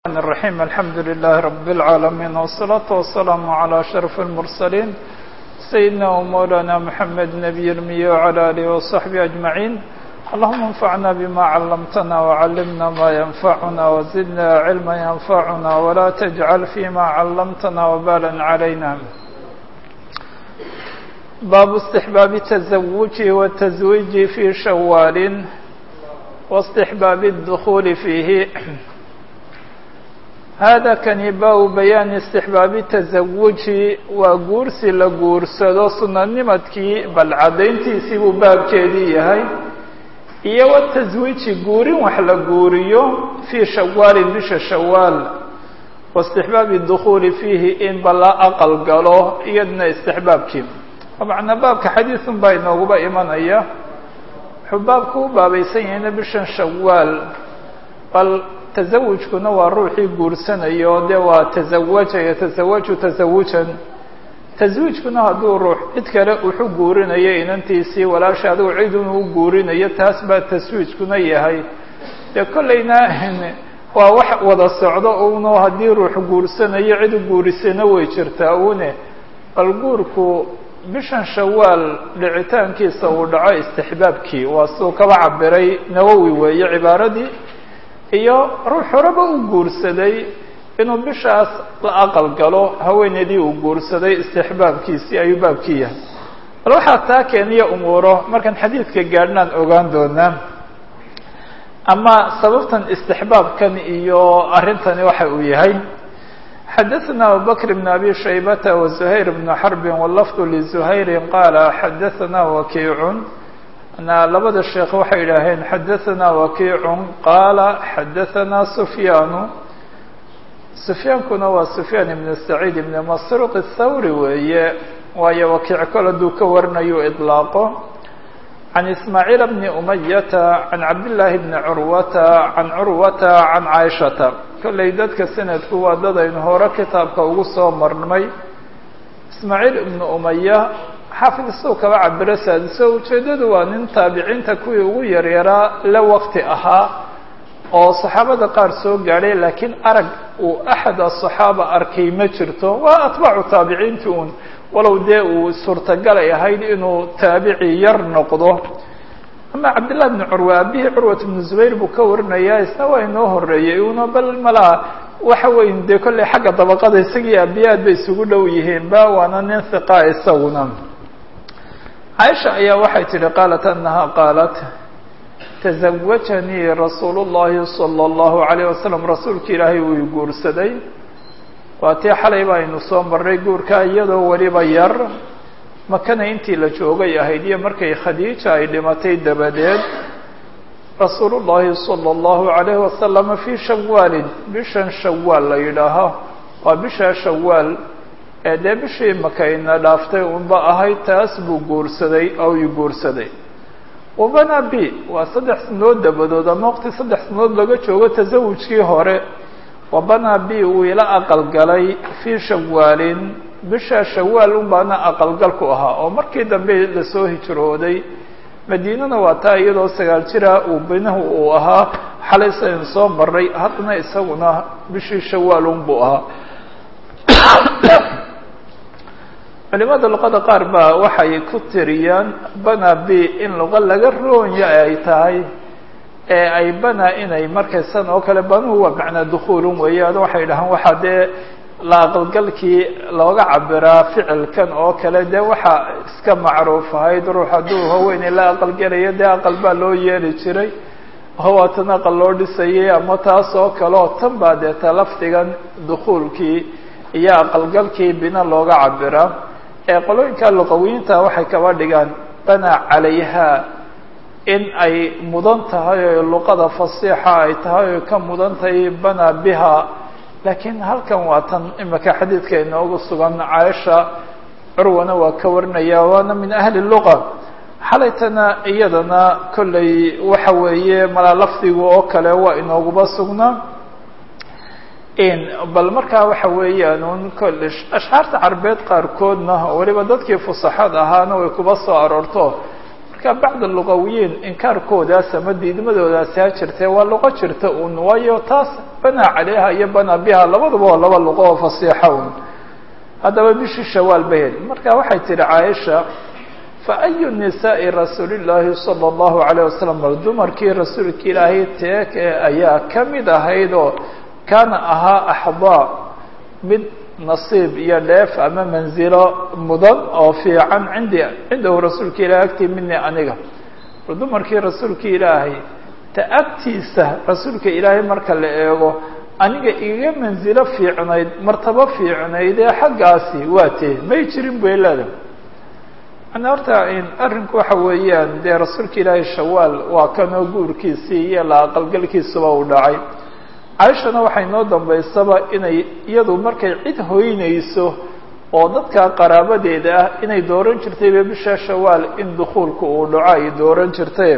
الرحمن الرحيم الحمد لله رب العالمين والصلاة والسلام على أشرف المرسلين سيدنا ومولانا محمد نبي المية وعلى آله وصحبه أجمعين اللهم انفعنا بما علمتنا وعلمنا ما ينفعنا وزدنا علما ينفعنا ولا تجعل فيما علمتنا وبالا علينا باب استحباب التزوج والتزويج في شوال واستحباب الدخول فيه هذا kani baa بيان استحباaب التزawج waa guursi la guursado sunanimadkii bal cadayntiisii buu baabkeedii yahay iyo wتزwiiجi guurin wax la guuriyo في shawاal bisha shawاal واستحباaب الدخuل فيhi in bala aqل galo iyadna استحباabkii معنaa baabka xadيiثun baa inooguba imanaya wuxuu baabku u baabaysan yahayna bishan shawاal bal tazawujkuna waa ruuxii guursanayo dee waa tazawaja yatasawaju tasawujan taswiijkuna hadduu ruux cid kale wuxu guurinayo inantiisii walaasha adigu cid inuu guurinayo taas baa taswiijkuna yahay dee kollayna waa wax wada socdo uno haddii ruux guursanayo cid guurisana way jirtaa une bal guurku bishan shawaal dhicitaankiisa uu dhaco istixbaabkii waa siduu kaba cabiray nawowi weeye cibaaradii iyo ruux horeba uu guursaday inuu bishaas la aqal galo haweeneydii uu guursaday istixbaabkiisii ayuu baabkii yahay bal waxaa taa keeniya umuuro markaan xadiidka gaadhnaan ogaan doonaa ama sababtan istixbaabkan iyo arrintani waxa uu yahay xadaثna abubakr bn abi shaybata وزuhayr bn xarbi wlafd lزuhayri qaala xadaثna wakiicun labada sheekh waxay idhaaheen xadaثna wakiicu qaala xadaثna sufyaanu sufyaankuna waa sufyaan ibn saciid ibn masruq الthawri weeye waayo wakiic kol hadduu ka warinayo iطlaaqo can ismaaciil bni umayata can cabdillaahi bni curwata can curwata can caaishata kollay dadka sanadku waa dad aynu hore kitaabka ugu soo marnay ismaaciil ibnu umaya xaafid isagoo kaba cabiro saadiso ujeeddadu waa nin taabiciinta kuwii ugu yaryaraa la waqti ahaa oo saxaabada qaar soo gaadhay laakiin arag uu axad asaxaaba arkay ma jirto waa atbaacu taabiciinti uun walow dee uu suurtagal ay ahayd inuu taabici yar noqdo ama cabdillahi bni curwa aabihii curwat bnu zubayr buu ka warinayaa isna waa inoo horeeyey una bal malaha waxa weyn dee kolley xagga dabaqada isagii aabiyaad bay isugu dhow yihiin ba waana nin hiqa isaguna caaisha ayaa waxay tidhi qaalat anaha qaalat tazawajanii rasuulu llahi sala allahu alayh wasalam rasuulka ilaahay uu i guursaday waa tii xalay baynu soo marray guurka iyadoo weliba yar makana intii la joogay ahayd iyo markay khadiija ay dhimatay dabadeed rasuulu llahi sala allahu alayhi wasalama fii shawaalin bishan shawaal la yidhaaho waa bishaa shawaal ee dee bishii makayna dhaaftay unba ahayd taas buu guursaday oo i guursaday wabana b waa saddex sanood dabadood ama waqti saddex sanood laga joogo tasawujkii hore wabana b uu ila aqal galay fii shawaalin bisha shawaal un baana aqalgalku ahaa oo markii dambe lasoo hijrooday madiinana waa taa iyadoo sagaal jira uu binahu uu ahaa xalay saynu soo maray haddana isaguna bishii shawaal un buu ahaa culimada luqada qaar baa waxay ku tiriyaan bana b in luqa laga roonya ay tahay ee ay bana inay markaysan oo kale banuhu waa macnaa dukuulun weeyaan waxay dhahaan waxaa dee la aqalgalkii looga cabiraa ficilkan oo kale dee waxaa iska macruuf ahayd ruux hadduu haweeney la aqalgelayo dee aqal baa loo yeeli jiray hawaatan aqal loo dhisayay ama taas oo kale oo tan baa dee ta lafdigan dukuulkii iyo aqalgalkii bina looga cabiraa ee qolooyinka luqawiyiinta waxay kaba dhigaan bana calayha in ay mudan tahay oo luqada fasiixa ay tahay oo ka mudan tahay bana biha laakiin halkan waa tan imika xadiidka inoogu sugan caaisha curwana waa ka warinaya waana min ahli luqa xalaytana iyadana kollay waxa weeye malaa lafdigu oo kale waa inooguba sugnaa bal markaa waxa weeyaan un kolle ashcaarta carbeed qaarkoodna weliba dadkii fusaxada ahaana way kuba soo aroorto marka bacda lugawiyiin inkaarkoodaas ama diidmadoodaasi ha jirtee waa luqo jirta un waayo taas banaa caleyha iyo banaa biha labaduba waa laba luqo oo fasiixa un haddaba bishii shawaal ba heli marka waxay tihi caaisha faayu nisaa'i rasuuli llaahi sala allahu calayh wasalam bal dumarkii rasuulka ilaahay teeke ayaa ka mid ahayd oo kaana ahaa axdaa mid nasiib iyo dheef ama manzilo mudan oo fiican cindi cindahu rasuulka ilahay agtii mini aniga bal dumarkii rasuulka ilaahay ta agtiisa rasuulka ilaahay marka la eego aniga igaga manzilo fiicnayd martabo fiicnayd ee xaggaasi waa tee may jirin beelada manaa horta arrinku waxa weeyaan dee rasuulka ilaahay shawaal waa kanoo guurkiisii iyo la aqalgalkiisuba uu dhacay caaishana waxay noo dambaysaba inay iyadu markay cid hoynayso oo dadka qaraabadeeda ah inay dooran jirtayba bisha shawaal in dukuulka uu dhaco ay dooran jirtay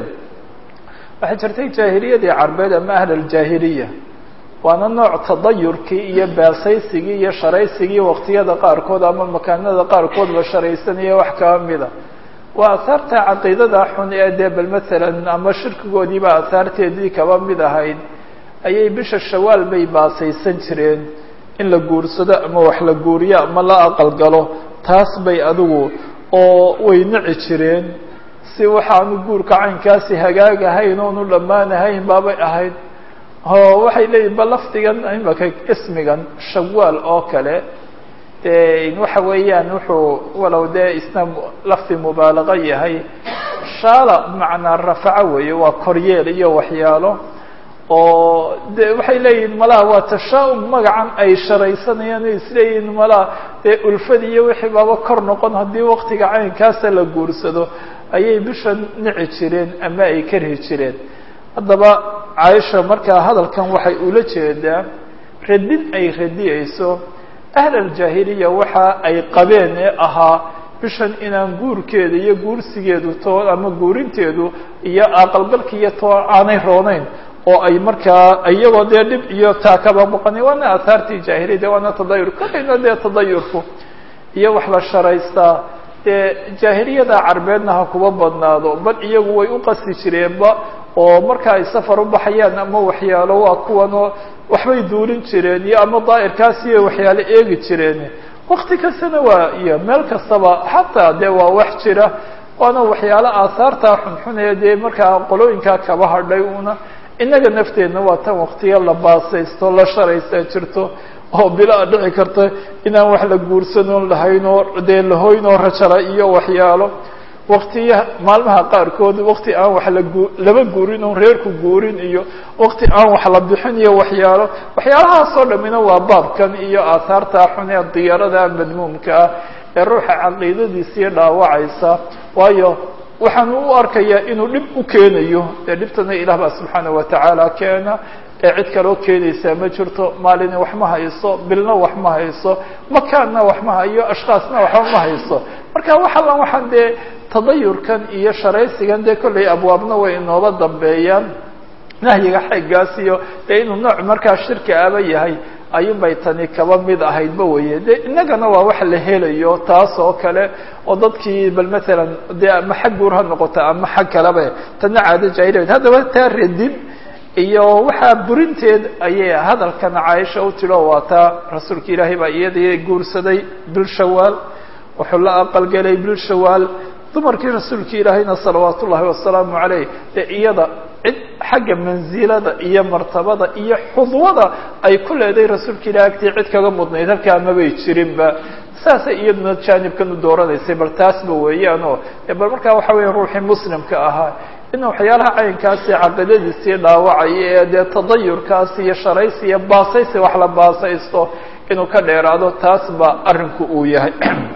waxay jirtay jaahiliyadii carbeed ama ahl aljaahiliya waana nooc tadayurkii iyo baasaysigii iyo sharaysigii waqtiyada qaarkood ama makaanada qaarkoodba sharaysanaya wax kaba mida waa ahaarta caqiidada xun ee dee bal masalan ama shirkigoodiiba ahaarteedii kaba mid ahayd ayay bisha shawaal bay baasaysan jireen in la guursado ama wax la guuriyo ama la aqalgalo taas bay adigu oo way nici jireen si waxaanu guurka caynkaasi hagaagahayn oonu dhammaanahayn baabay ahayd oo waxay leeyihin ba lafdigan imaka ismigan shawaal oo kale de waxa weeyaan wuxuu walow dee isna lafdi mubaalaqa yahay shaala bimacnaa rafaco weeye waa koryeel iyo waxyaalo oo de waxay leeyihin malaha waa tashaa-um magacan ay sharaysanayaan o isleeyihin malaha dee ulfad iyo wixii baaba kor noqon haddii waktiga caynkaasa la guursado ayay bisha nici jireen ama ay karhi jireen haddaba caaisha markaa hadalkan waxay ula jeedaa radin ay radiyeyso ahl aljaahiliya waxa ay qabeen ee ahaa bishan inaan guurkeeda iyo guursigeedu too ama guurinteedu iyo aqalgalka iyo too aanay rooneyn oo ay markaa iyagoo dee dhib iyo taa kaba boqonay waana ahaartii jaahiliyada waana tadayur kolayna dee tadayurku iyo wax la sharaystaa dee jaahiliyada carbeedna ha kuba badnaado bal iyagu way u qasti jireenba oo marka ay safar u baxayaan ama waxyaalo waa kuwanoo waxbay duulin jireen iyo ama daa'irkaas iyo waxyaalo eegi jireen wakti kastana waa iyo meel kastaba xataa dee waa wax jira waana waxyaalo aahaartaa xunxun ee dee markaa qolooyinkaa kaba hadhay una innaga nafteenna waa tan waktiya la baasaysto la sharaysaa jirto oo bilaa dhici karta inaan wax la guursanoon lahayn oo dee lahoyn oo rajala iyo waxyaalo waktiya maalmaha qaarkood wakti aan wax lagu laba guurin oon reerku guurin iyo wakti aan wax la bixin iyo waxyaalo waxyaalahaasoo dhamina waa baabkan iyo aahaarta xun ee diyaarada madmuumka ah ee ruuxa caqiidadiisii dhaawacaysa waayo waxaan u arkayaa inuu dhib u keenayo dee dhibtana ilaah baa subxaana watacaala keena ee cid kaloo keenaysaa ma jirto maalina wax ma hayso bilna wax ma hayso makaanna wax ma hayo ashkaasna waxba ma hayso marka wax allan waxaan dee tadayurkan iyo sharaysigan dee kollay abwaabna way inooba dambeeyaan nahyiga xeeggaas iyo dee inuu nooc markaa shirki aba yahay ayuun bay tani kaba mid ahaydba weye de innagana waa wax la helayo taas oo kale oo dadkii bal matalan dee ama xag guur ha noqoto ama xag kaleba tana caado jaahiliyaed haddaba taa radin iyo waxaa burinteed ayay hadalkan caaisha u tiro waa taa rasuulka ilaahay baa iyadii guursaday bil shawaal wuxuu la aqalgelay bil shawaal dumarkii rasuulka ilaahayna salawaat ullahi wasalaamu caleyh dee iyada cid xagga mansilada iyo martabada iyo xudwada ay ku leedahay rasuulka ilahi agtii cid kaga mudnayd halkaa mabay jirinba saasay iyaduna jaanibkan u dooranaysay bal taasba weeyaan oo bal markaa waxa weya ruuxii muslimka ahaa in waxyaalaha caynkaasi caqiidadiisii dhaawacaya ee dee tadayurkaas iyo sharaysi iyo baasaysi wax la baasaysto inuu ka dheeraado taas ba arrinku uu yahay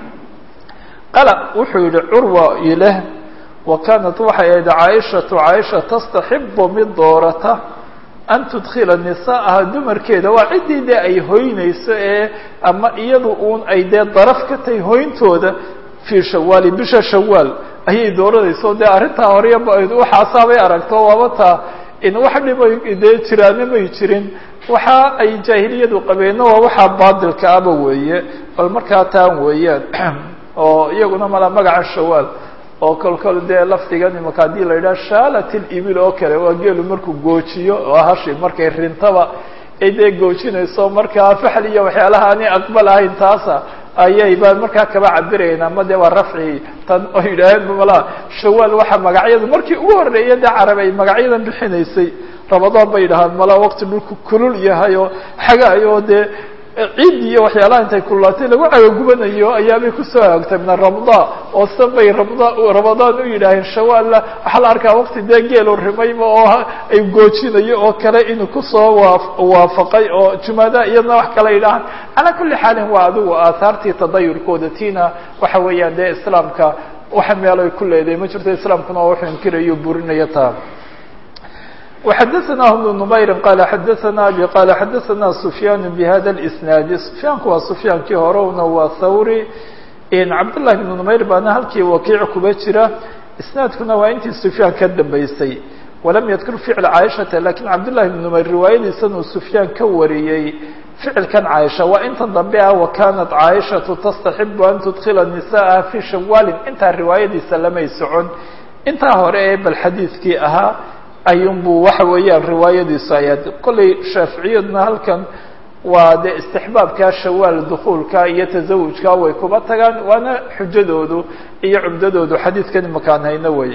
qala wuxuu yihi curwa ileh wa kaanat waxay ahayd caaishatu caaisha tastaxibu mid doorata an tudkila nisaaha dumarkeeda waa ciddii dee ay hoynayso ee ama iyadu uun ay dee daraf ka tahay hoyntooda fii shawaali bisha shawaal ayay dooranayso dee arrintaa horeya waxaasaabay aragto waaba taa in wax dhibay dee jiraana may jirin waxa ay jaahiliyadu qabeenna waa waxaa baadilka aba weeye bal markaa taan weeyaan oo iyaguna mala magaca shawaal oo kolkol dee lafdigan imaka haddii la yidhaha shaalat ilibil oo kale waa geelu markuu goojiyo oo hashi markay rintaba ay dee goojinayso markaa faxl iyo waxyaalaha aanay aqbal ahayn taasa ayay baan markaa kaba cabirayn ama de waa rafci tan oo yidhaaheen mala shawaal waxaa magacyada markii ugu horreeya dee carab ay magacyadan bixinaysay ramadaan bay yidhahaan mala waqti dhulku kulul yahay oo xagaayo dee ciid iyo waxyaalaha intay kululaatay lagu cagagubanayo ayaabay kusoo hagtay min ramada oo san bay ramada ramadaan u yidhaaheen shawaalla waxaa la arkaa waqti dee geelu rimayma oo ay goojinayo oo kale inuu kusoo waa waafaqay oo jumaada iyadna wax kale yidhahaan calaa kulli xaalin waa adigu aahaartii tadayurkooda tiina waxa weeyaan dee islaamka waxa meel ay ku leedahay ma jirto islaamkuna oo wuxuu inkirayo burinaya taa وxdثnah بن نmayr qال xdثna abي qال xdثna سfyاn بhda الاسناad سfyaanku waa سfyaankii horena waa thawri cabdاللahi بن نmayr baana halkii wakiic kuba jira isnaadkuna waa intii سfyaan ka dambeysay walam ydkur ficl caaishata lakin cabdالlahi بن نmayr riwaayadiisan uu سfyaan ka wariyey ficilkan caaisha waa intan dambe ah وakanat caaishaةu تstaحib an تdkila نisاءha fي shawaalin intaa riwaayadiisa lamay socon intaa hore ee bal xadiidkii ahaa ayunbu waxa weeyaan riwaayadiisu ayaad kollay shaaficiyaduna halkan waa dee istixbaabkaa shawaal dukuulka iyo tasawujka way kuba tagaan waana xujadoodu iyo cumdadoodu xadiidkan imakaan hayno weeye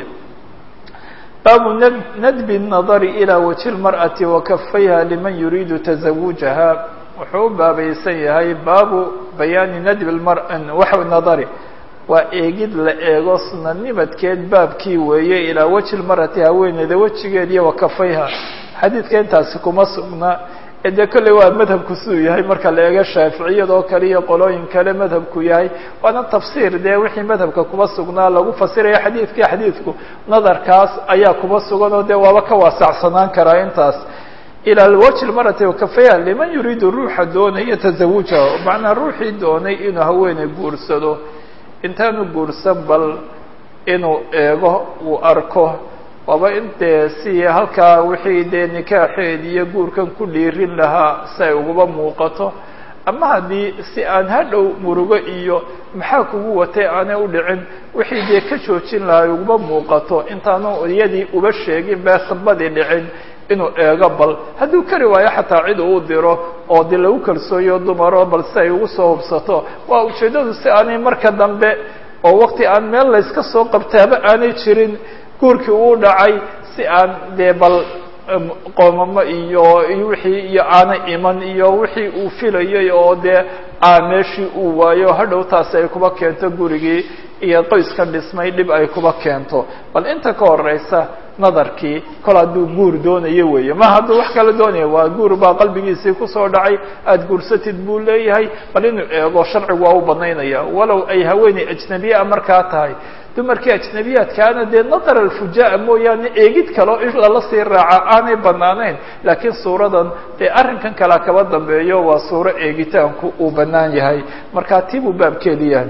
baabu nadbi الnadari ilى waji اlmarأati wakafayha liman yuriidu tasawujaha wuxuu u baabaysan yahay baabu bayaani nadbi waxa nadari waa eegid la eego sunanimadkeed baabkii weeye ilaa weji lmarati haweeneyda wejigeed iyo wakafayha xadiidka intaasi kuma sugna ee dee kolley waa madhabku siduu yahay marka la eego shaaficiyad oo kale iyo qolooyin kale madhabku yahay waana tafsiir dee wixii madhabka kuma sugnaa lagu fasiraya xadiidkii xadiidku nadarkaas ayaa kuma sugan oo dee waaba ka waasacsanaan karaa intaas ilى wجه اmarati wakafayha liman yuriidu ruuxa doonaya tasawujaha macnaa ruuxii doonay inuu haweeney guursado intaanu guursan bal inuu eego uu arko waaba intee si halkaa wixii dee nikaaxeed iyo guurkan ku dhiirin lahaa si ay uguba muuqato ama haddii si aan hadhow murugo iyo maxaa kugu watay aanay u dhicin wixii dee ka joojin lahaa ay uguba muuqato intaanu iyadii uba sheegin bee sabadii dhicin inuu eego bal hadduu kari waayo xataa cid uu diro oo dee lagu kalsooyo dumaro bal si ay ugu soo hubsato waa ujeeddadu si aanay marka dambe oo wakti aan meel layska soo qabtaaba aanay jirin guurkii uu dhacay si aan dee bal qoomamo iyo wixii iyo aanay iman iyo wixii uu filayay oo dee a meeshii uu waayo hadhow taasi ay kuba keento gurigii iyo qoyskan dhismay dhib ay kuba keento bal inta ka horeysa nadarkii kol hadduu guur doonayo weeye ma hadduu wax kala doonaya waa guur baa qalbigiisii kusoo dhacay aada guursatid buu leeyahay bal inuu eego sharcigu waa u banaynaya walow ay haweeney ajnabiyaa markaa tahay dumarkii ajnabiyaadkaana dee nadar alfujaa mooyaane eegid kaleo in lala sii raaca aanay banaanayn laakiin suuradan dee arrinkan kalea kaba dambeeyo waa suuro eegitaanku uu banaan yahay markaa tii buu baabkeedi yahay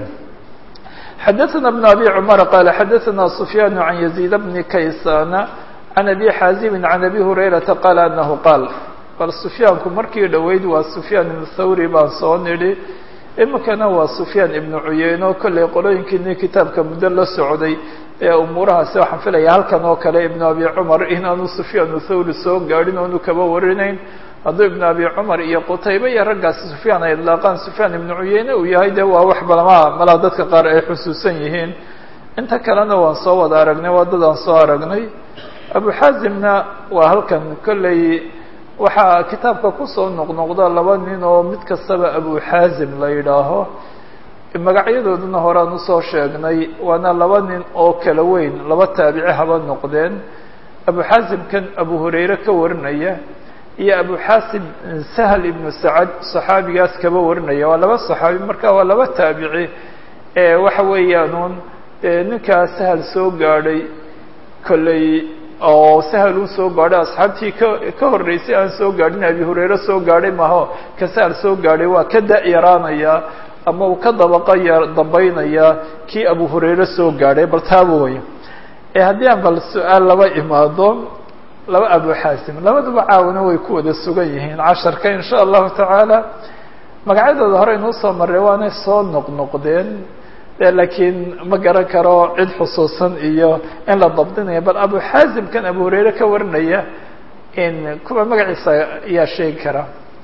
xadaثna بن abي cmر qال xadaثna سfyاn عan يزيد بن kaysاn عan أbي xاaزim عan أbي هurayرaةa qال أنه qاal bal سfyaanku markii dhoweyd waa سfyaan iبn thawri baan soo nidhi imikana waa سfyaan iبn cuyeyno kollay qolooyinkiini kitaabka muddo la socday ee umuurahaasi waxaan filaya halkan oo kale iبn abi cmar inaanu سfyaan thawri soo gaadhin oonu kaba warinayn hadduu iبn abi cmar iyo qutaybe iyo raggaasi sufyaan ay idlaaqaan sufyaan ibnu cuyeyne uu yahay de waa wax balama malaa dadka qaar ay xusuusan yihiin inta kalena waan soo wada aragnay waa dadaan soo aragnay abu xaazimna waa halkan kolley waxaa kitaabka kusoo noqnoqda laba nin oo mid kastaba abu xaazim la yidhaaho magacyadooduna horaan usoo sheegnay waana laba nin oo kala weyn laba taabici haba noqdeen abu xaazimkan abu hurayre ka warinaya iyo abu xasim sahl ibnu sacad صaxaabigaas kaba warinaya waa laba صaxaabi marka waa laba taabici ee waxa weeyaanuun ninkaa sahal soo gaadhay kolley oo sahal uu soo gaadhay asxaabtii ka ka horreysay aan soo gaadhin abi hurayre soo gaadhay maho ka sahal soo gaadhay waa ka da-yaraanaya ama uu ka dabaqa ya dambaynaya kii abu hurayre soo gaadhay bal taaba way ee haddii aan bal su-aal laba imaado laba abu xaasim labaduba caawina way ku wada sugan yihiin casharka in sha allahu tacaala magacyadooda hore inuu soo marray waanay soo noqnoqdeen de laakiin ma garan karo cid xusuusan iyo in la dabdinayo bal abu xaazimkan abu hurayre ka warinaya in kuwa magaciisa ayaa sheegi kara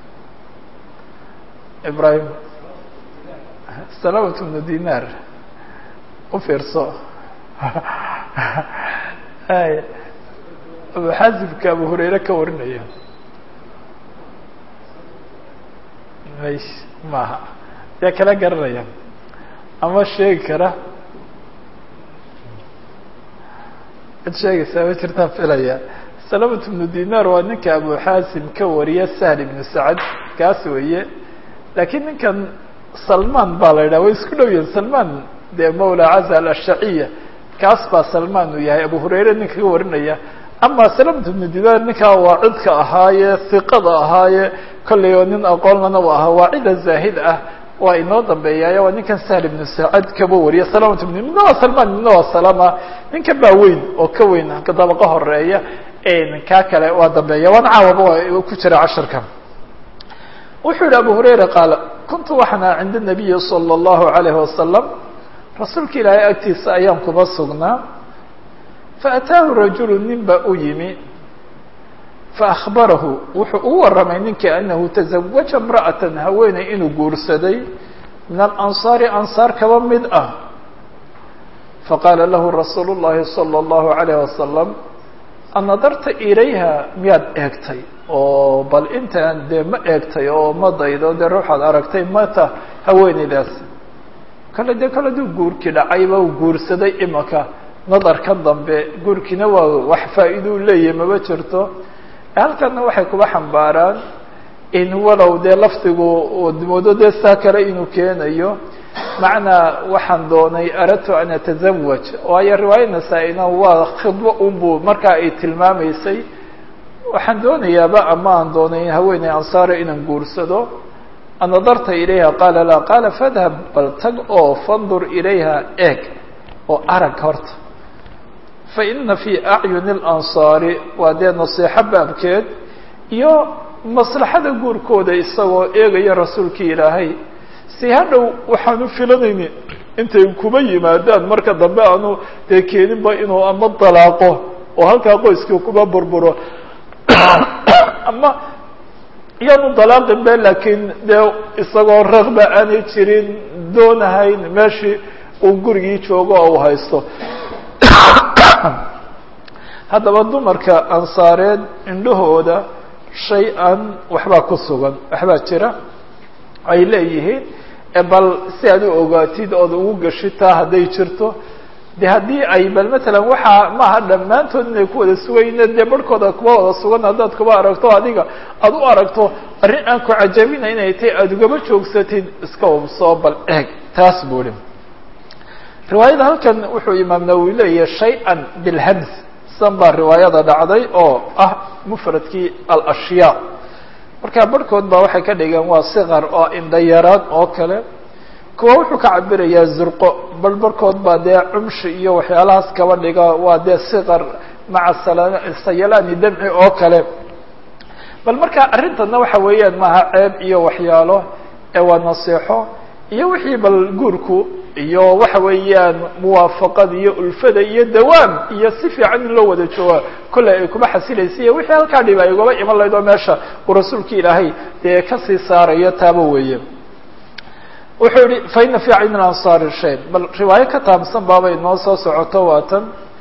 ibrahim salamat bnu dinar u fiirso abu xaazimka abu hurayre ka warinaya mays maaha yaa kala garanaya ama sheegi kara cid sheegaysaa ma jirtaan filaya salamat bnu dinar waa ninka abu xaasim ka wariya sahl ibnu sacad kaas weeye laakiin ninkan salman baa la yidhaha way isku dhow yihin salman dee mawla caza alashaciya kaas baa salman uu yahay abu hurayre ninka ka warinaya ama salamat bnu dinar ninkaa waa cidka ahaaye hiqada ahaaye kollay oo nin aqoonlana u ahaa waa cida zaahid ah waa inoo dambeeyaayo waa ninkan sahl ibnu sacad kaba wariya salamat bn midna waa salman midna waa salama ninkan baa weyn oo ka weyn dabaqa horeeya kaa kale waa dambeeya waana caawaba waa ku jira casharka wuxuu yihi abu hurayra qaala kuntu waxana cinda nabiyi salى اllahu alayhi wasalam rasuulka ilaahay agtiisa ayaan kuma sugnaa faataahu rajulu nin baa u yimi faأخbarahu wuxuu ugu waramay ninkii anahu taزawaja imra'ata haweeney inuu guursaday min alanصaari ansaar kaba mid ah faqaala lahu rasuulu الlahi salى الlahu عalayه wasalam anadarta ilayha miyaad eegtay oo bal intaan dee ma eegtay oo ma daydo dee ruuxaad aragtay mata haweeneydaas kale dee kale aduu guurkii dhacayba u guursaday imaka nadarkan dambe guurkiina waa wax faa'iidou leeyahay maba jirto halkana waxay kuba xambaaraan in walow dee lafdigu moodo dee saa kale inuu keenayo macnaa waxaan doonay aradtu an atazawaj waayo riwaaya nasaa-ina waa khidbo unbu markaa ay tilmaamaysay waxaan doonayaaba ama aan doonay haweeney ansaare inaan guursado anadarta ilayha qaala laa qaala fadhab bal tag oo fandur ilayha eeg oo arag horta faina fii acyuni اlansaari waa dee nasiixo baabkeed iyo maslaxada guurkooda isagoo eegaya rasuulkii ilaahay si hadhow waxaanu filanayni intay kuba yimaadaan marka dambe aanu dee keeninba inuu ama dalaaqo oo halkaa qoyskii kuba burburo ama iyaanu dalaaqin be laakiin dee isagoo raqba aanay jirin doonahayn meeshii uu gurigii joogo oo uu haysto haddaba dumarka ansaareed indhahooda shay-an waxbaa ku sugan waxbaa jira ay leeyihiin bal si aad u ogaatid ood ugu gashitaa hadday jirto de haddii ay bal matalan waxaa maaha dhammaantood inay ku wada sugayne dee barhkooda kuwa wada sugan haddaad kuba aragto adiga aada u aragto arrin aan ku cajabina inay tahay aada ugaba joogsatid iska ubsoo bal eeg taas buu hi riwaayada halkan wuxuu imaam nawowi leeyahay shay-an bilhams san baa riwaayada dhacday oo ah mufradkii alashyaa marka barhkood baa waxay ka dhigeen waa sikar oo indhayaraan oo kale kuwa wuxuu ka cabirayaa zurqo bal barhkood baa dee cumshi iyo waxyaalahaas kaba dhiga waa dee sikar maca sayalaani damci oo kale bal marka arrintana waxa weeyaan maaha ceeb iyo waxyaalo ee waa naseexo iyo wixii bal guurku iyo waxa weeyaan muwaafaqada iyo ulfada iyo dawaam iyo si fiican in loo wada jooga kolley ay kuma xasilaysa iyo wixii halkaa dhib ay ugaba iman lahayd oo meesha uu rasuulka ilaahay dee kasii saarayo taaba weeye wuxuu yihi fa ina fi cayni ansaari shay bal riwaayo ka taabsan baabay noo soo socoto waatan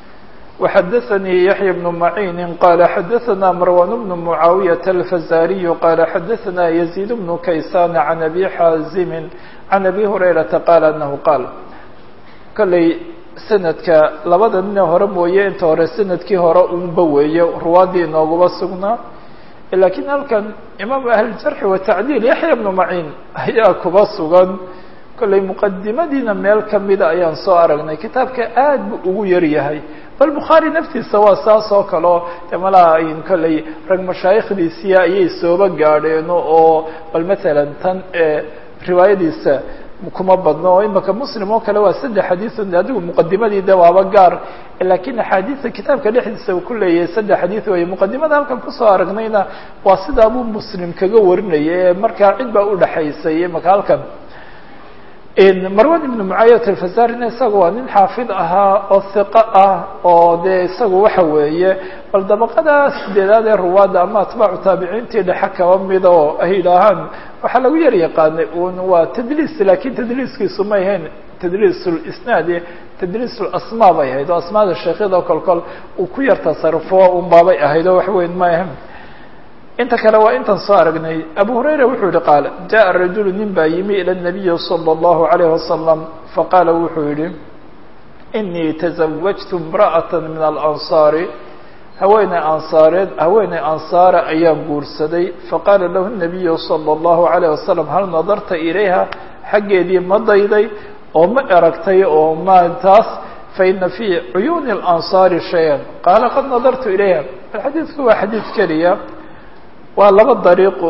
وxdثnي يحيى بن معين قال xdثna مروان بن معاaوية الفزاriي قال xdثna يزيد بن كيسان عن أبي xاaزم عن أبي هريرةa قال أنه قال kolley snadka labada nine hore mooye inta hore snadkii hore unba weeye ruwaadii inoogaba sugnaa lakiin halkan imaam أهلجرح وتعديل يحيى بن معين ayaa kuba sugan kolley مqadimadiina meel kamida ayaan soo aragnay kitaabka aad bu ugu yar yahay bal bukhaari naftiisa waa saas oo kaleo de malaa in kolley rag mashaayikhdiisiya ayay sooba gaadheeno oo bal matalan tan riwaayadiisa kuma badno oo imaka muslim oo kale waa saddex xadiiث adigu muqadimadii de waaba gaar lakiin axaadiista kitaabka dhexdiisa uu ku leeyahay saddex xadiiث wey muqadimada halkan kusoo aragnayna waa sidaa buu muslim kaga warinaya ee markaa cid baa udhaxaysay imaka halkan marwan ibn mucaayat alfazarina isaga waa nin xaafid ahaa oo hiqo ah oo dee isagu waxa weeye bal dabaqada sideedaad ee ruwaadda ama atbaacu taabiciintii dhexe kaba mid oo ay yidhaahaan waxaa lagu yar yaqaanay un waa tadliis lakin tadliiskiisu may ahayn tadliis lisnaad tadliis lasmaa bay ahayd oo asmaada sheekhyada kol kol uu ku yar tasarufo un baabay ahayd oo wax weyn may ahayn inta kale waa intan soo aragnay abu hurayra wuxuu yihi qaal jaءa rajulu nin baa yimi ilى الnabiyi salى الlahu عalayه wasalam faqaala wuxuu yihi inii tزawajtu imra'aة min alanصaari haweeney ansaareed haweeney ansaara ayaan guursaday faqaala lahu الnabiyu salى الlahu عalيه wasalam hal nadarta ilayha xaggeedii ma dayday oo ma eragtay oo ma taas faina fii cuyuuni اlanصaari shaya qaala qad nadartu ilayha xadiidku waa xadiid keliya waa laba dariiqo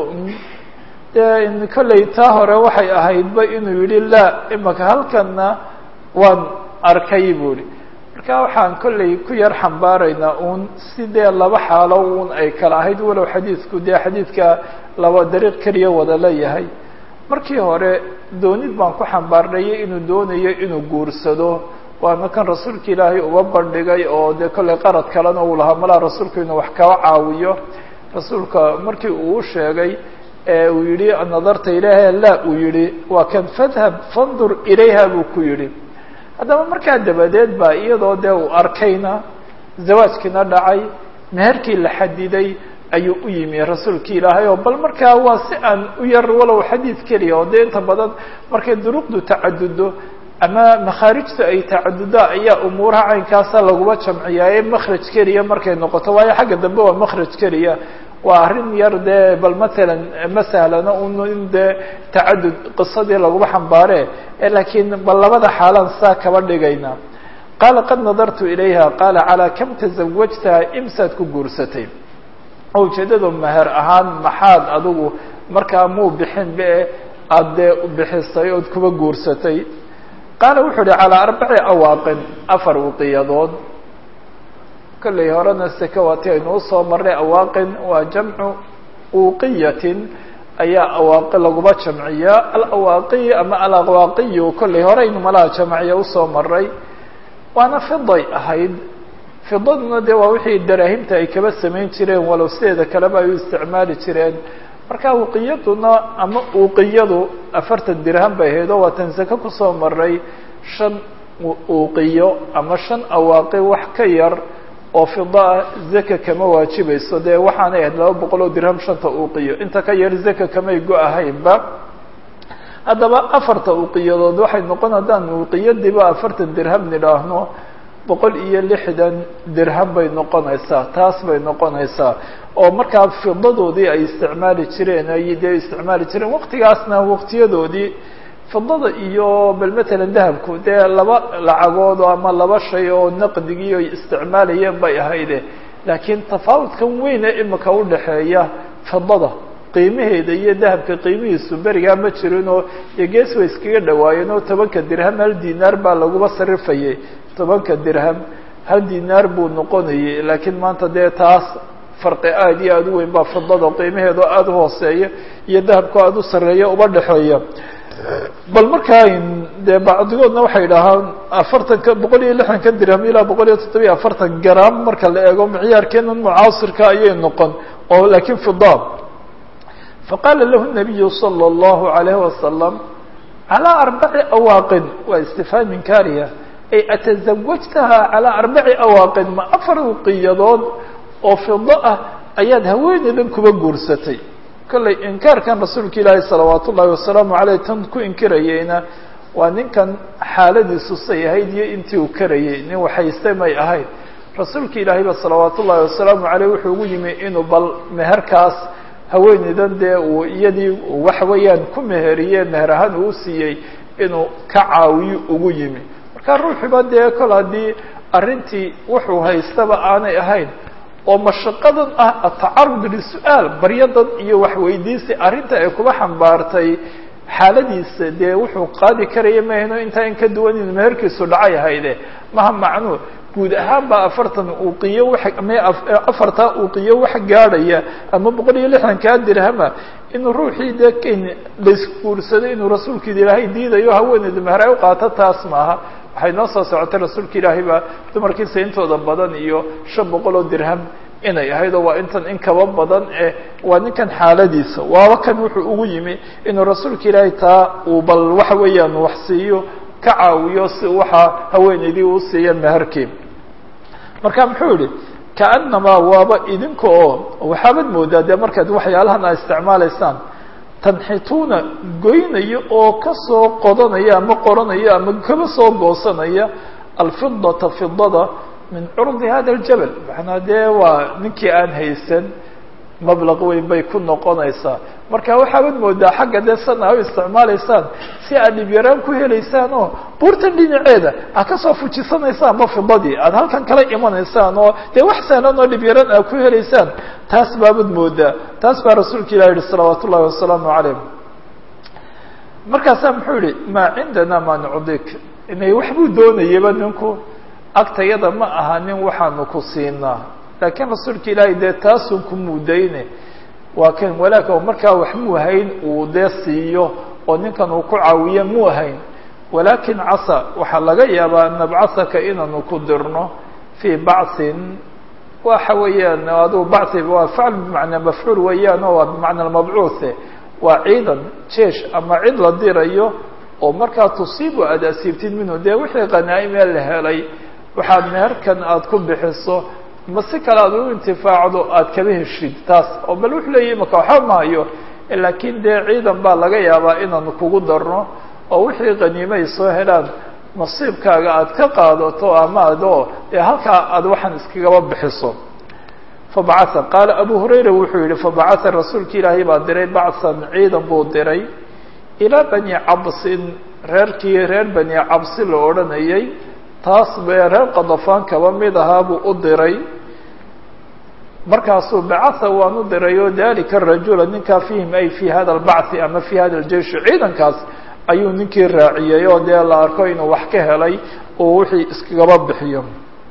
dee kolley taa hore waxay ahaydba inuu yihi laa imaka halkanna waan arkay buu ihi marka waxaan kolley ku yar xambaaraynaa uun sidee laba xaalo uun ay kala ahayd walow xadiidku dee xadiidka laba dariiq keliya wada leeyahay markii hore doonid baan ku xambaarnayay inuu doonayo inuu guursado waana kan rasuulka ilaahay uba bandhigay oo dee kolley qarad kalena uu lahaa malaa rasuulku inuu wax kaba caawiyo rasuulka markii uu sheegay ee uu yihi nadarta ilayha la uu yihi waa kan fadhab fandur ilayha buu ku yihi haddaba markaa dabadeed baa iyadoo dee uu arkayna zawaajkiina dhacay meherkii la xadiday ayuu u yimi rasuulki ilaahay oo bal markaa waa si aan u yar walow xadiid keliya oo dee inta badan markay duruqdu tacadudo ama makhaarijtu ay tacaduda ayaa umuuraha caynkaasa laguma jamciyaaye makhraj keliya markay noqoto waayo xagga dambe waa makhraj keliya waa arrin yar dee bal matalan ma sahlana un in dee tacadud qisadii laguma xambaare laakiin bal labada xaalaan saa kaba dhigayna qaala qad nadartu ilayha qaala calaa kam tazawajtaha imsaad ku guursatay oo ujeedadu meher ahaan maxaad adigu markaa muu bixin be aada dee bixisay ood kuba guursatay qaala wuxuu uhi calaa arbaci awaaqin afar uqiyadood kolley horena seke waati aynuu soo marray awaaqin waa jamcu uqiyatin ayaa awaaqi laguma jamciyaa alawaaqiy ama alawaaqiyu kolley horeynu malaha jamciya usoo maray waana fiday ahayd fidaduna dee waa wixii daraahimta ay kaba samayn jireen walow sideeda kaleba ay u isticmaali jireen marka uqiyaduna ama uqiyadu afartan dirham bay ahayd oo waa tan seke kusoo maray shan uqiyo ama shan awaaqi wax ka yar oo fidaa zaka kama waajibayso dee waxaanay ahayd laba boqol oo dirham shanta uqiyo inta ka yar zaka kamay go-ahaynba haddaba afarta uqiyadood waxay noqon haddaan uqiyadiiba afartan dirham nidhaahno boqol iyo lixdan dirham bay noqonaysaa taas bay noqonaysaa oo markaa fidadoodii ay isticmaali jireen ay dee isticmaali jireen waqtigaasna waqtiyadoodii fidada iyo bal matalan dahabku dee laba lacagood ama laba shay oo naqdigii ay isticmaalayeen bay ahayde laakiin tafaawudkan weyn ee imika udhaxeeya fidada qiimaheeda iyo dahabka qiimihiisu berigaa ma jirin oo iyo gees way iskaga dhawaayeen oo tobanka dirham hal dinaar baa laguba sarifayay tobanka dirham hal dinaar buu noqonayay laakiin maanta dee taas farqi aada iyo aada u weyn baa fidada qiimaheeda oo aada u hooseeya iyo dahabka aada u sarreeya uba dhexeeya bal markaa dee bacdigoodna waxay dhahaan afartanka boqol iyo lixdanka dirham ilaa boqol iyo toddobiyo afartan gram marka la eego micyaarkeenan mucaasirka ayay noqon oo laakiin fida faqaala lahu nabiyu salى اllahu alayhi wasalam calaa arbaci awaaqin waa istifhaam inkaariya ay atazawajtaha calaa arbaci awaaqin ma afar uqiyadood oo fido ah ayaad haweeneydan kuba guursatay kolley inkaarkan rasuulka ilaahi salawaat ullahi wasalaamu aleyh tan ku inkirayeyna waa ninkan xaaladiisu say ahayd iyo intii uu karayay nin waxayste may ahayd rasuulka ilaahay ba salawaat ullahi wasalaamu aleyh wuxuu ugu yimi inuu bal meherkaas haweeneydan dee uu iyadii waxa weeyaan ku meheriye meher ahaan uu siiyey inuu ka caawiyo ugu yimi marka ruuxiba dee kol haddii arrintii wuxuu haystaba aanay ahayn oo mashaqadan ah atacarud lisu-aal baryadan iyo waxweydiisi arrinta ay kuba xambaartay xaaladiisa dee wuxuu qaadi karaya mahayno intaa in ka duwan inu meherkiisu dhacay ahayde maha macnuu guud ahaan baa afartan uqiyo wa ama afartaa uqiyo wax gaadhaya ama boqol iyo lixdankaa dirhama inuu ruuxii dee ken laisguursaday inuu rasuulkiida ilaahay diidayo haweeneyda meher ay u qaato taas maaha waxay noo soo socotay rasuulka ilaahay baa dumarkiisa intooda badan iyo shan boqol oo dirham inay ahayd oo waa intan in kaba badan eh waa ninkan xaaladiisa waaba kan wuxuu ugu yimi inuu rasuulka ilaahay taa uu bal waxa weeyaan wax siiyo ka caawiyo si waxaa haweeneydii uu siiya meherkii marka muxuu yihi kaanamaa waaba idinka oo waxaabad moodaa dee markaad waxyaalahan aad isticmaalaysaan tanxituuna goynaya oo kasoo qodanaya ama qoranaya ama kaba soo goosanaya alfidata fidada min curdi hada aljabal macnaa dee waa ninkii aan haysan mablaq weyn bay ku noqonaysaa marka waxaabad moodaa xagga dee sana u isticmaalaysaan si aad dhibyaraan ku helaysaan oo buurtan dhinaceeda aad kasoo fujisanaysaan ma fidadii aad halkan kala imanaysaan oo dee wax sahlan oo dhibyaraan aad ku helaysaan taas baabad moodaa taas baa rasuulka ilah yihi salawaat ullahi wasalaamu calayh markaasaa muxuu yihi maa cindana ma nucdik inay waxbuu doonayaba ninku agtayada ma aha nin waxaanu ku siinaa laakiin rasuulka ilaahay dee taasun ku muudayne waa kan walaaka markaa wax muu hayn uu dee siiyo oo ninkan uu ku caawiyo muu hayn walaakin casa waxaa laga yaabaa nabcasaka inaanu ku dirno fii bachin waxa weeyaan aduu bachi waa facl bimacnaa mafcuul weeyaan oo waa bimacna mabcuuhe waa ciidan jeesh ama cid la dirayo oo markaa tusiibu aada asiibtid minhu dee wixii qanaa-imee la helay waxaad meherkan aada ku bixiso ma si kale aad u intifaacdo aada kaba heshid taas oo bal wuxuu leeyahy imaka waxba maayo laakiin dee ciidan baa laga yaabaa inaanu kugu darno oo wixii qaniime ay soo helaan nasiibkaaga aada ka qaadato ama adoo dee halkaa aada waxaan iskagaba bixiso fabacaa qaala abu hurayra wuxuu yihi fabacaa rasuulka ilaahay baa diray bacsan ciidan buu diray ilaa bani cabsin reerkii reer bani cabsi la odhanayay taas bee reer qadafaan kaba mid ahaa buu u diray markaasuu bacatha waan u diray oo dalika rajula ninkaa fihim ay fi hada albachi ama fi hada aljeish ciidankaas ayuu ninkii raaciyey oo dee la arko inuu wax ka helay oo wixii iskagaba bixiyo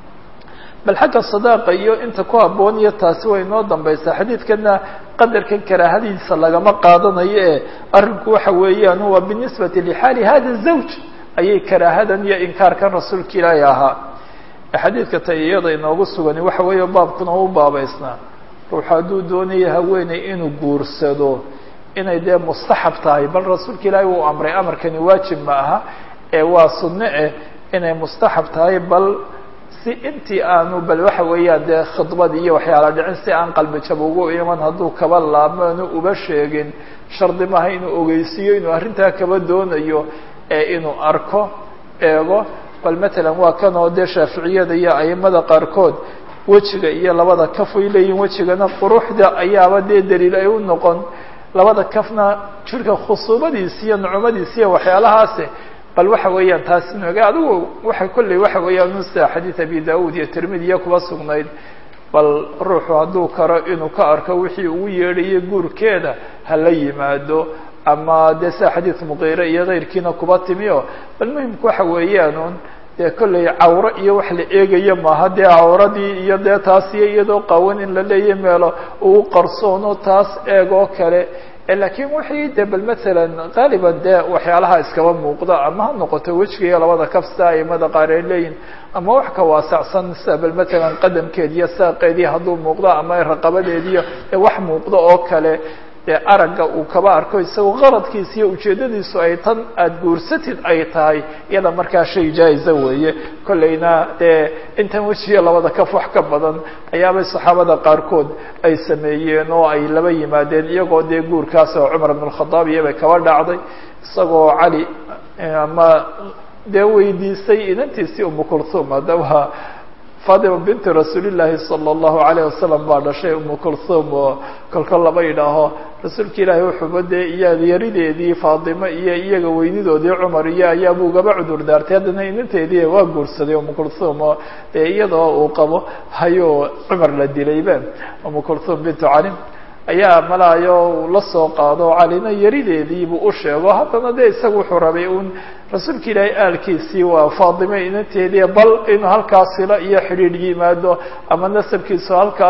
bal xagga sadaaqa iyo inta ku habboon iyo taasi way inoo dambaysaa xadiidkana qadarkan karaahadiisa lagama qaadanayo ee arrinku waxa weeyaan waa binisbati lixaali hada zawj ayay karaahadan iyo inkaarkan rasuulka ilaahi ahaa xadiidka ta iyada inoogu sugani waxa weeye baabkuna u baabaysnaa ruux hadduu doonaya haweeney inuu guursado inay dee mustaxab tahay bal rasuulka ilaahi uu amray amarkani waajib ma aha ee waa sunno eh inay mustaxab tahay bal si intii aanu bal waxa weeyaan dee khidbad iyo waxyaala dhicin si aan qalbi jab ugu iman hadduu kaba laabmo anu uba sheegin shardi maaha inuu ogeysiiyo inuu arrintaa kaba doonayo ee inuu arko eego bal matalan waa kan oo dee shaaficiyada iyo aimada qaarkood wejiga iyo labada kaf ay leeyihin wejigana quruxda ayaaba dee daliil ay u noqon labada kafna jirka khusuubadiisi iyo nucumadiisi iyo waxyaalahaasi bal waxa weeyaan taasi noga adigu waxa kolley waxa weeyaan nusa xadiid abi daud iyo tirmidiya kuba sugnayd bal ruuxu hadduu karo inuu ka arko wixii ugu yeedhayo guurkeeda hala yimaado ama dee sida xadiid muqiire iyo keyrkiina kuba timiyo bal muhimku waxa weeyaanun dee kolley cawro iyo wax la eegayo maaha dee cawradii iyo dee taasiyo iyadoo qawan in la leeya meelo ugu qarsoono taas eegoo kale lakiin wixii de bal matalan qaaliban dee waxyaalaha iskaba muuqda ama ha noqoto wejiga iyo labada kaf sida aimada qaar ay leeyihin ama wax ka waasacsan sida bal matalan qadamkeedi iyo saaqeedii hadduu muuqdo ama raqabadeediiyo ee wax muuqdo oo kale dee aragga uu kaba arko isagoo qaradkiisa iyo ujeedadiisu ay tan aada guursatid ay tahay iyada markaa shay jaa-iza weeye kolleyna dee intan wejigiyo labada kaf wax ka badan ayaabay saxaabada qaarkood ay sameeyeen oo ay laba yimaadeen iyagoo dee guurkaas oo cumar ibn khadaab iyobay kaba dhacday isagoo cali ama dee weydiisay inantiisii umu kulthum haddaba fatima binti rasuulillahi sala allahu alayh wasalam baa dhashay umu kulthum oo kolka laba yidhaaho rasuulka ilaahay wuxuuba dee iya yarideedii faatimo iyo iyaga weynidoodii cumar iyo ayaabuu gaba cudur daartay haddana inanteedii waa guursaday umu kulthum oo dee iyadoo uu qabo hayuu cumar la dilayba umu kulthum bintu cali ayaa malaayo la soo qaado calina yarideediibuu u sheego haddana de isaga wuxuu rabay un rasuulka ilaahay aalkiisii waa faatime inanteedii bal inuu halkaas silo iyo xidhiidh yimaado ama nasabkiisu halkaas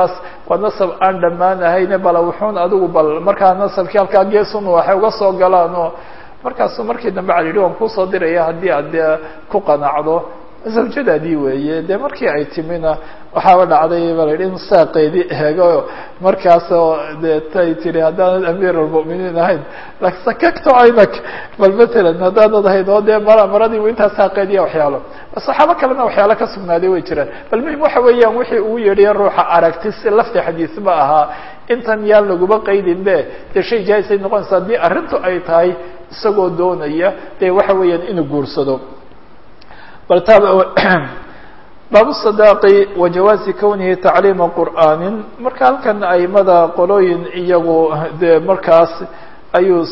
waa nasab aan dhammaan ahayne bala wuxuun adigu bal markaa nasabkii halkaa geesun waxay uga soo galaan oo markaasuu markii dambe cala yidhi waan kuusoo diraya haddii aad dee ku qanacdo zawjadaadii weeye dee markii ay timina waxaaba dhacday ba la yidhi in saaqeedii eego markaasoo dee tay tiri haddaanad amiir almu'miniin ahayn sakakto caynak bal matalan haddaanad ahayn oo dee mara maradiibu intaa saaqeediya waxyaalo saxaabo kalena waxyaalo ka sugnaaday way jiraan bal muhim waxa weeyaan wixii ugu yeedhaya ruuxa aragti si lafti xadiis ba ahaa intan yaan laguma qaydin be dee shay jaaisay noqonaysa haddii arrintu ay tahay isagoo doonaya dee waxa weeyaan inuu guursado bal baabu sadaaqi wa jawaazi kownihi tacliima qur'aanin marka halkan aimada qolooyin iyagu dee markaas ayuu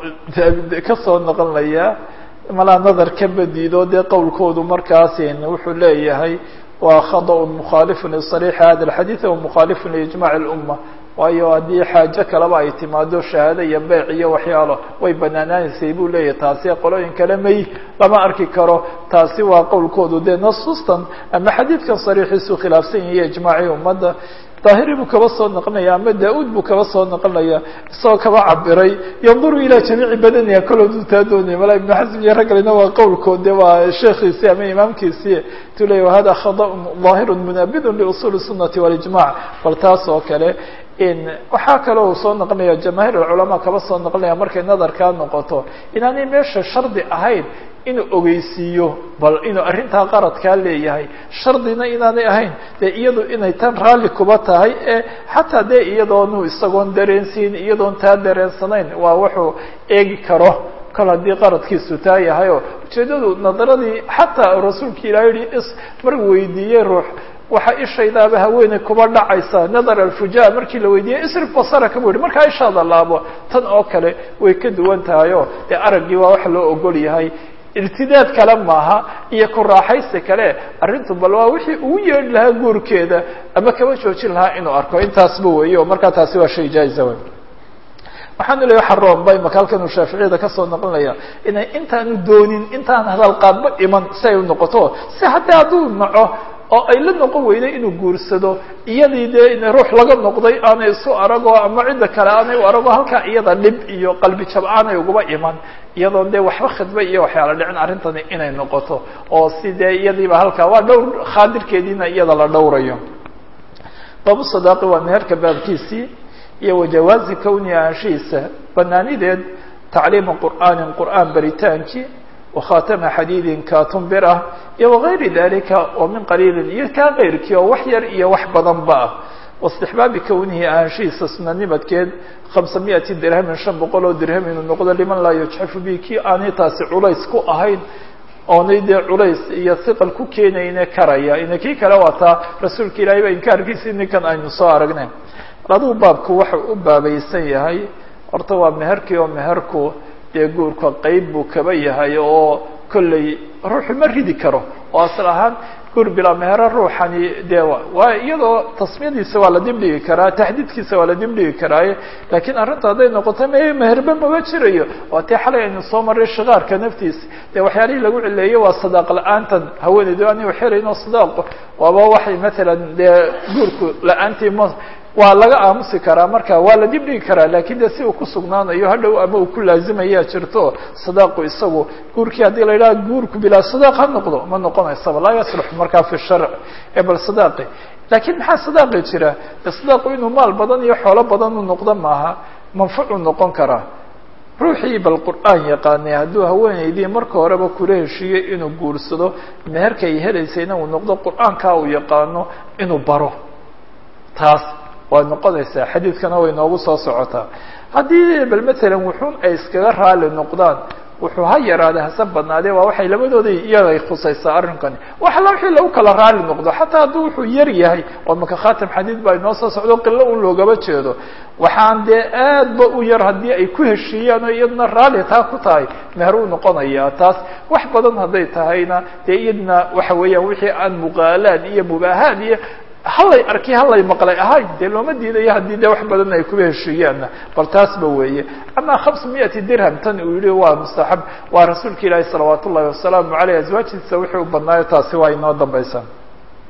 kasoo noqonayaa malaa nadar ka badido dee qowlkoodu markaasin wuxuu leeyahay waa khadaء mukhalif lisariixi hada اlxadiid wa mukhalif liijmac اlumma waayo haddii xaajo kaleba ay timaado shahaado iyo beyc iyo waxyaalo way banaanaanaysay buu leeyahay taasi qolooyin kale may lama arki karo taasi waa qowlkoodu dee nasuustan ama xadiidkan sariixiisu khilaafsan yahiy ijmaacii ummadda daahiri buu kaba soo noqonaya ama da-uud buu kaba soo noqonaya isagoo kaba cabiray yanduru ilaa jamiici badaniha koloodu taa doonaya mala ibnu xasm iyo raggalina waa qowlkood de waa sheekhiisii ama imaamkiisii tu leya wahada khadaun daahirun munaabidun liusuuli sunati walijmac bal taas oo kale waxaa kaloo uu soo noqonaya jamaahiir alculamaa kaba soo noqonaya markay nadarkaa noqoto inaanay meesha shardi ahayn inuu ogeysiiyo bal inuu arrintaa qaradkaa leeyahay shardina inaanay ahayn dee iyadu inay tan raalli kuba tahay ee xataa dee iyadoonu isagoon dareensiin iyadoon taa dareensanayn waa wuxuu eegi karo kol haddii qaradkiisu taa yahay oo ujeeddadu nadaradii xataa rasuulka ilaah yihi is mar weydiiyey ruux waxaa ishaydaaba haweeney kuba dhacaysa nadar alfuja markii la weydiiyey isrif basaraka bu yihi markaa ishaada laabo tan oo kale way ka duwan tahay oo dee araggii waa wax loo ogol yahay irtidaad kale maaha iyo ku raaxaysi kale arrintu bal waa wixii ugu yeedhi lahaa guurkeeda ama kaba joojin lahaa inuu arko intaasba weeye oo markaa taasi waa shay jaa-isa wey waxaanu leeya waxa roonbay maka halkan uu shaaficiyada kasoo noqonaya inay intaanu doonin intaan hadalqaadba iman si ay u noqoto si haddii hadduu naco oo ay la noqon weyday inuu guursado iyadii dee in ruux laga noqday aanay isu arago ama cidda kale aanay u arago halkaa iyada dhib iyo qalbi jab aanay uguba iman iyadoon dee waxba khidba iyo waxyaala dhicin arrintani inay noqoto oo si dee iyadiiba halkaa waa dhowr khaadirkeediina iyada la dhowrayo baabu sadaaqi waa meherka baabkiisii iyo wajawaazi kowni aanshihiisa banaanideed tacliima qur'aanin qur'aan baritaankii wakhatama xadiidin kaatun bir ah iyo wagayri dalika oo min qaliilin iyo kaa keyrkii oo wax yar iyo wax badanba ah waistixbaabi kownihi ahaanshihiisa sunanimadkeed khamsa miati dirhamin shan boqol oo dirham inuu noqdo liman laa yujxafu bi kii aanay taasi culays ku ahayn oonay dee culays iyo hiqal ku keenayne karaya ina kii kale waataa rasuulka ilaahay ba inkaarkiisii ninkan aynu soo aragnay aduu baabku waxau u baabaysan yahay horta waa meherkii oo meherku dee guurka qeyb buu kaba yahay oo kolley ruuxu ma ridi karo oo asal ahaan guur bilaa mehero ruuxani dee waa iyadoo tasmiyadiisa waa la dibdhigi karaa taxdiidkiisa waa la dibdhigi karaaye laakiin arrinta hadday noqoto me meherba maba jirayo waa tii xalay aynu soo marray shikaarka naftiisa dee waxyaalihii lagu cileeyey waa sadaaq la-aantan haweeneydu ani xiraynoo sadaaqo waaba waxay matalan dee guurku la-aantii ma waa laga aamusi karaa marka waa la dib dhigi karaa lakin de si uu kusugnaanayo hadhow ama uu ku laazimaya jirto sadaaqu isagu guurkii haddii la yidhaha guurku bilaa sadaaq ha noqdo ma noqonaysaba laa yaslux markaa fi sharc ee bal sadaaqi lakin maxaa sadaaqi jira sadaaqu inuu maal badan iyo xoolo badan u noqdo maaha manfucu noqon karaa ruuxii bal qur'aan yaqaanay hadduu haweeneydii marka horeba kula heshiiyey inuu guursado meherkay helaysayna uu noqdo qur'aankaa uu yaqaano inuu baro taas waa noqonaysaa xadiidkana way noogu soo socotaa haddii bal matalan wuxuun ay iskaga raali noqdaan wuxuu ha yaraade hase badnaadee waa waxay labadooda iyaday khusaysaa arrinkani wax alla wixii lagu kala raali noqdo xataa hadduu wuxuu yar yahay oo maka khatam xadiid baa inoo soo socdo qilo un loogaba jeedo waxaan dee aadba u yar haddii ay ku heshiiyaan oo iyaduna raali taa ku tahay meher uu noqonayaa taas wax badan hadday tahayna dee iyadna waxa weeyaan wixii aan muqaalaad iyo mubaahaad iyo hallay arki hallay maqlay ahay dee looma diidayo haddii de wax badan ay kuba heshiiyaanna bal taasba weeye ama hamsa miati dirham tan uu yihi waa mustaxab waa rasuulka ilaahi salawaat ullahi wasalaamu aleyh aswaajtiisa wixii u badnaayo taasi waa inoo dambaysaa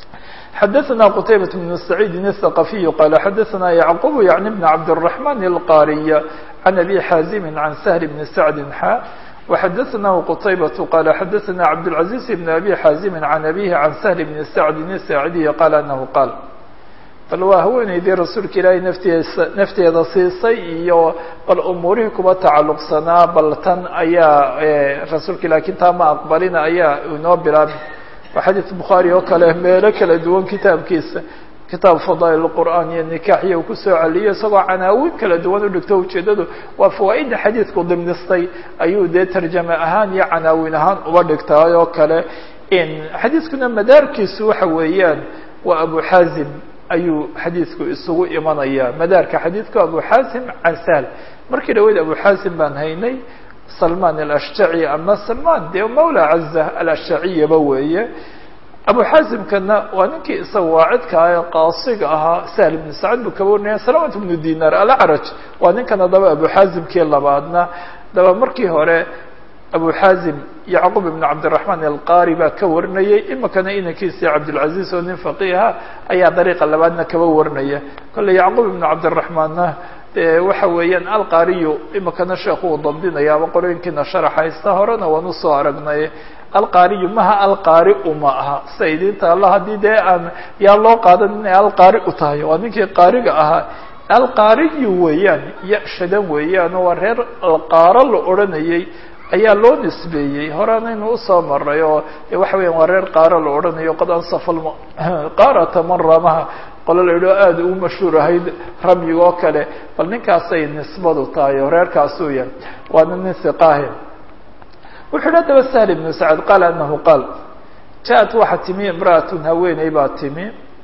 xadaثna qtaybaة بن سacيidi الثaqaفiy qala xadaثna yعqub yعni بn cabdالرaحman الqاriy عan abi xaazimi عan سهل بn sacdi xa وxadaثnahu qtaybaة qala xadaثna cabdالعaزيز بn abi xaazimi عan abihi عan سهل بn sacdi الsaacidiy qala anahu qaal bal waa haweeneydii rasuulka ilaahay nafteesa nafteeda siisay iyo bal umuurihii kuba tacalluqsanaa bal tan ayaa rasuulka ilahi kintaa ma aqbalina ayaa inoo bilaabay waa xadiid bukhaari oo kale meelo kala duwan kitaabkiisa kitaab fadaa'il qur'aan iyo nikaax iyo uu kusoo celiyay isagoo canaawin kala duwan udhigto ujeedadu waa fawaaidda xadiidku dimnistay ayuu dee tarjame ahaan iyo canaawin ahaan uba dhigtaay oo kale xadiidkuna madaarkiisu waxa weeyaan waa abu xaazim ayuu xadiidku isugu imanaya madaarka xadiidku abu xaasim can sahl markii dhaweyd abu xaasim baan haynay salman alashjaci ama salman dee mawla caza alashjaciyaba weeye abu xaasimkana waa ninkii isaga waacidka ah ee qaasiga ahaa sahl ibnu sacad buu kaba warinaya salamat bnu dinar alacraj waa ninkan adaba abu xaasimkii labaadna daba markii hore abu xaazim yacqub ibn cabdiraxmaan alqari baa ka warinayay imikana inankiisii cabdilcaziz oo nin faqiiha ayaa dariiqa labaadna kaba warinaya kolle yacqub ibn cabdiraxmaanna dee waxa weeyaan alqariyu imikana sheekhu uu dabdinaya ama qorooyinkiina sharaxaysta horena waan usoo aragnay alqariyu maha alqari uma aha sida idinta alla haddii dee aan yaa loo qaadan inay alqari u tahay waa ninkii qaariga ahaa alqariyu weeyaan ya-shadan weeyaan waa reer alqaaro la odhanayay ayaa loo nisbeeyey horeanaynu usoo maray oo waxa weya waa reer qaaro la odhanayo qad ansafa qaarata man ramaha qolo la yidhao aada ugu mashhuur ahayd ramyiga oo kale bal ninkaasay nisbadu tahay oo reerkaasuu yahay waana nin hiqaahe wuxuu yidhi adaba sahl ibnu sacad qaala anahu qaal ja-at waxaa timi imra'atun haweeney baa timi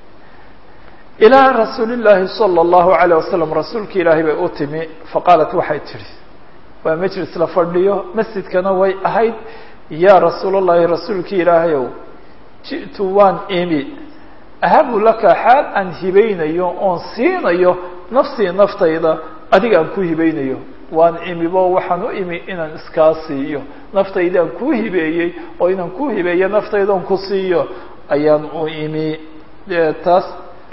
ilaa rasuuli llaahi sala allahu alayh wasalam rasuulki ilaahay bay u timi faqaalat waxay tidhi waa majlis la fadhiyo masjidkana way ahayd yaa rasuul allahi rasuulkii ilaahayow ji'tu waan imi ahabu laka xaal aan hibaynayo oon siinayo nafsii naftayda adiga aan ku hibaynayo waan imibo waxaan u imi inaan iskaa siiyo naftaydaan kuu hibeeyey oo inaan ku hibeeyo naftaydaon ku siiyo ayaan u imi taas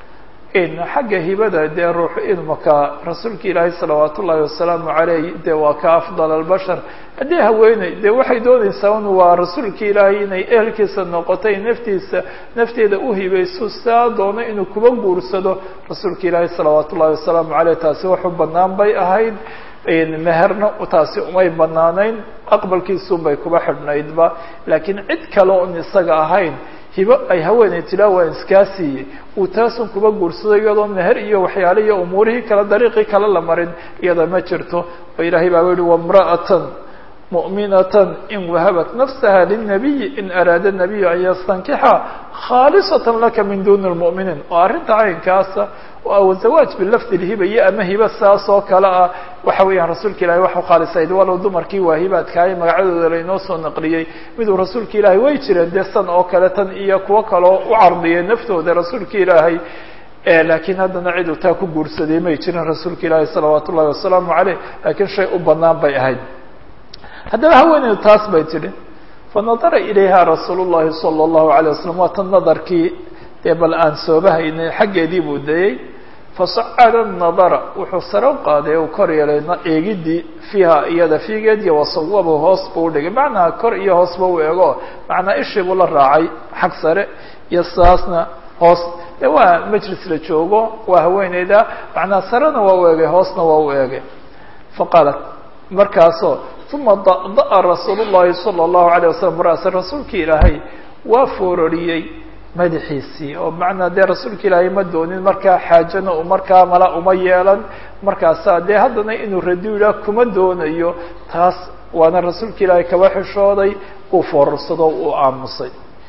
xagga hibada dee ruux ilmaka rasuulka ilaahay salawaat ullaahi wasalaamu caleyh dee waa ka afdal albashar haddii haweeney dee waxay doonaysaa un waa rasuulka ilaahay inay ehelkiisa noqotay naftiisa nafteeda u hibayso saa doono inuu kuba guursado rasuulka ilaahay salawaat ullahi wasalaamu caleyh taasi waxu banaan bay ahayd meherna taasi umay banaanayn aqbalkiisunbay kuba xidhnaydba laakiin cid kale oon isaga ahayn hibo ay haweeney tilaa waan iskaa siiyey uu taasun kuba guursado iyadoo meher iyo waxyaale iyo umuurihii kale dariiqii kale la marin iyada ma jirto oo ilaahay baa yihi wamra'atan mu'minatan in wahabat nafsaha lilnabiyi in araada nabiyu an yastankixa khaalisatan laka min duni lmu'miniin oo arrinta caynkaasa oo zawaaj bilafdi lhiba iyo ama hiba saas oo kale ah waxa weeyaan rasuulka ilahay wax ukhaalisayd walow dumarkii waahibaadkaayo magacadooda lainoo soo naqliyey miduu rasuulka ilaahay way jireen dee san oo kale tan iyo kuwo kaloo u cardiyay naftooda rasuulka ilaahay laakiin haddana ciduu taa ku guursaday may jirin rasuulka ilaahay salawaat ullahi wasalaamu caleyh laakiin shay u banaan bay ahayd haddaba haweeneydu taas bay tidhi fanadara ilayha rasuul llahi sala allahu alayh wasalam waa tan nadarkii dee bal aan soobahaynay xaggeedii buu dayey fasacada nadara wuxuu sare u qaaday u kor yeelay eegidii fiiha iyada fiigeed iyo wasawaba hoos buu udhigay macnaha kor iyo hoosba u eego macnaa ishii buu la raacay xag sare iyo saasna hoos de waa majlis la joogo waa haweeneyda macnaa sarena waa u eegay hoosna waa u eegay faqaalat markaasoo uma da'a rasuul llahi sala allahu alayh wasalam ra'sa rasuulkii ilaahay waa foororiyey madaxiisii oo macnaa dee rasuulka ilaahay ma doonin markaa xaajana u markaa mala uma yeelan markaasaa dee haddana inuu radiila kuma doonayo taas waana rasuulka ilaahay kaba xishooday uu foorarsado uu aamusay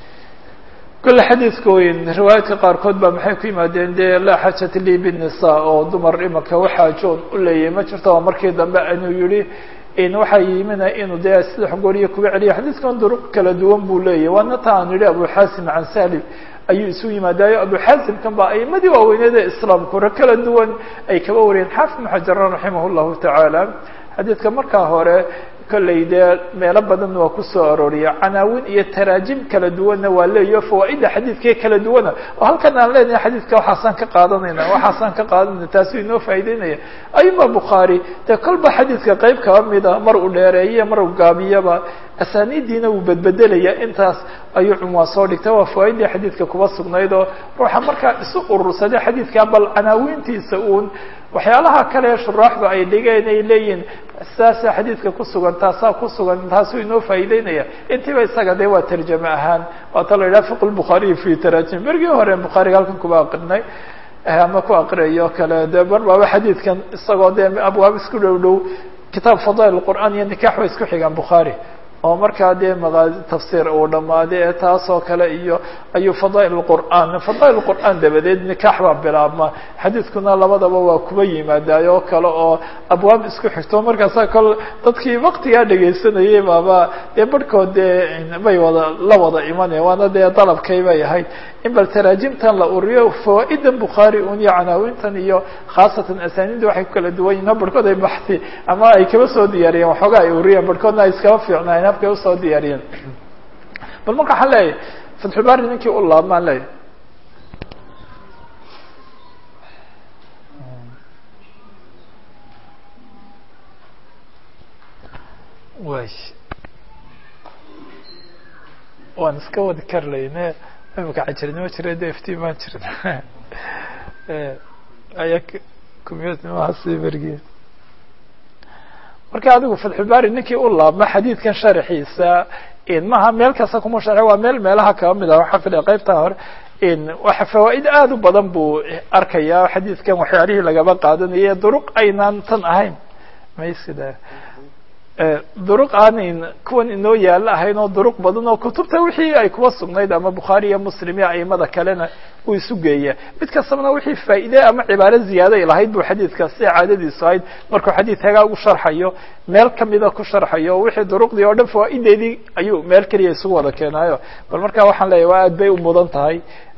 kole xadiidka weyn riwaayaadka qaarkood baa maxay ku yimaadeen dee laa xaajata lii binnisaa oo dumar imanka waxaajoon u leeyahay ma jirto oo markii dambe inuu yihi waxaa yimina inuu dee saddex gooriyo kuga celiya xadiidkan duruq kala duwan buu leeyahy waana ta aan yihi abu xaasim can salim ayuu isu yimaadayo abu xaasimkan baa aimadii waaweyneed ee islaamku ra kala duwan ay kaba wariyeen xaafid ibnu xajaran raximah llahu tacaala xadiidka markaa hore kolley dee meelo badan waa kusoo arooriya canaawin iyo taraajim kala duwanna waa leeyaho fawaaida xadiidkee kala duwana oo halkan aan leenahay xadiidka waxaasaan ka qaadanayna waxaasaan ka qaadanayna taasuu inoo faa'ideynaya ayuma bukhaari dee kolba xadiidka qayb kaba mida mar uu dheereeye mar uu gaabiyaba asaaniidiina wuu bedbedelaya intaas ayuu cunwaan soo dhigta waa fawaaidii xadiidka kuba sugnayd oo ruuxa markaa isu urursaday xadiidka bal canaawintiisa uun waxyaalaha kale shuraaxdu ay dhigeen ay leeyihin saasa xadiidka kusugan taasaa kusugan taasuu inoo faa'ideynaya intiiba isaga dee waa tarjame ahaan waata la yidhaha fiq lbukhaariyi fi tarajim bergii hore bukhaariga halkan kuba aqrinay ama ku aqriyayo kale de mar baaba xadiidkan isagoo dee abwaab isku dhow dhow kitaab fadail qur'aan iyo nikax way isku xigaan bukhaari oo markaa dee maqaadi tafsiir uu dhammaaday ee taasoo kale iyo ayuu fadaa'il qur'aan fadaa'il qur'aan dabadeed nikaax baa bilaabma xadiidkuna labadaba waa kuba yimaadaay oo kale oo abwaab isku xigto markaasa kol dadkii waktigaa dhegaysanayay baaba dee barhkood dee bay wada la wada imanaya waana dee dalabkay bay ahayd in bal taraajimtan la uriyo fawaa'idan bukhaari un iyo canaawintan iyo khaasatan asaaniinda waxay ku kala duwan yihin barhkood ay baxi ama ay kaba soo diyaariyeen waxoogaa ay uriyeen barhkoodna ay iskaba fiicnaayen habkay usoo diyaariyeen bal marka waxaan leeyahay fatxulbaari ninkii u laabmaan leeyahy way waan iska wadi kar layne imika cajirnimo jira de iftiin maan jirin aya communitnimahaasi bergi marka adigu fatxulbaari ninkii u laabma xadiidkan sharaxiisa maha meel kasta kuma sharxi waa meel meelaha kaba mid ah waxaa filaya qaybtaa hore waxa fawaa'id aada u badan buu arkayaa xadiidkan waxyaalihii lagaba qaadanaye duruq aynaan tan ahayn maysida duruq aanan kuwan inoo yaalo ahayn oo duruq badan oo kutubta wixii ay kuba sugnayd ama bukhaari iyo muslim iyo aimada kalena uu isu geeya mid kastabana wixii faa'iide ama cibaaro ziyaaday lahayd buu xadiidka sida caadadiisu ahayd markuu xadiid hagaa u sharxayo meel kamida ku sharxayo wixii duruqdii oo dhan fawaa'ideedii ayuu meel keliya isugu wada keenaayo bal marka waxaan leeyahy waa aad bay u mudan tahay